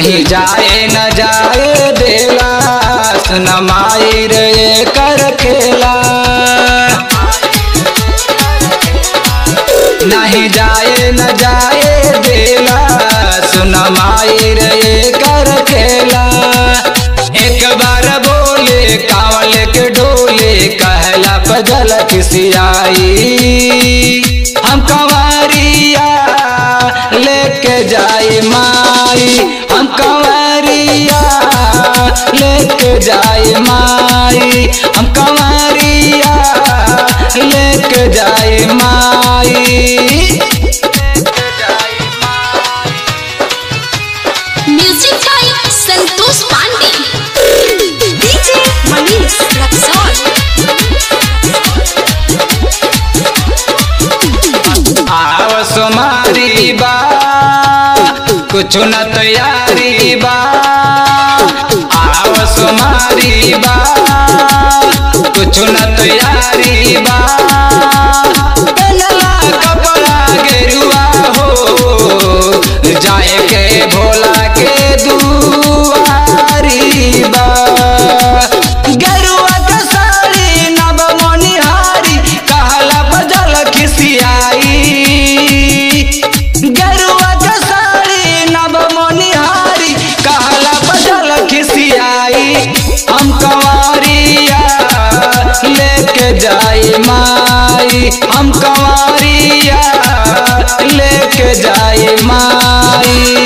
नहीं जाए न जाए देला सुन माई रे कर खेला नहीं जाए न जाए देला सुन माई रे कर खेला एक बार बोले कावल के डोले कहला पजल किसियाई हम कंवरिया लेके जाए माई हम कंवरिया लेके जाए माई हम कंवरिया लेके जाए माई music by Santosh Pandey DJ Manish Raxaul आव सुमारी बा कुछ न तैयारी बा आव सुमारी बा कुछ न तैयारी बा पहनला कपड़ा गेरुआ हो जाए के भोला के दुआरी बा गेरुआ के साड़ी नव मोनिहारी कहला बजल खिसियाई गेरुआ के साड़ी नव मोनिहारी कहला बजल खिसियाई हम कंवरिया लेके जाई माई हम कंवरिया लेके जाई माई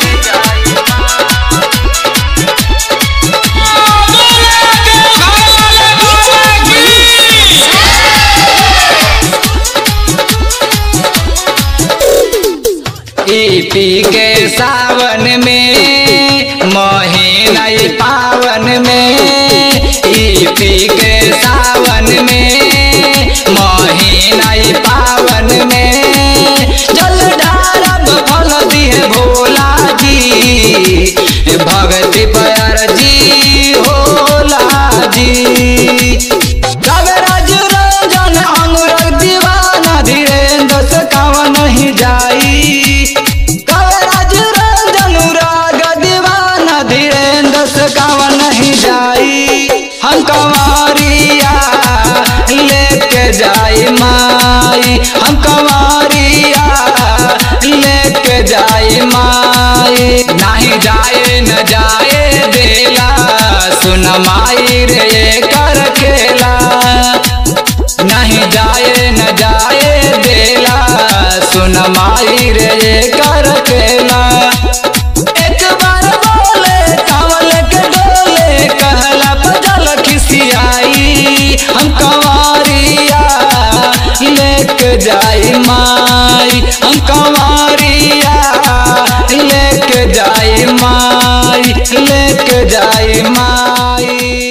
ई पी के सावन में महीना ई पावन में ई पी के सावन में महीना ई पावन में जल ढारब फल दिए भोला जी भगति पर जी होला जी कवराज रंजन अनुराग दीवाना धीरेन्द्र से कावा नहीं जाई कवराज रंजन अनुराग दीवाना धीरेन्द्र से कावा नहीं जाई हम कंवरिया लेके जाई माई हम कंवरिया लेके जाई माई नहीं जाए न जाए देला सुन माई रे कर खेला नहीं जाए न जाए देला सुन माई रे कर खेला एक बार बोले कावल के डोले कहला बजल खिसियाई हम कंवरिया लेके जाई माई हम कंवरिया लेके जाई माई लेके जाई माई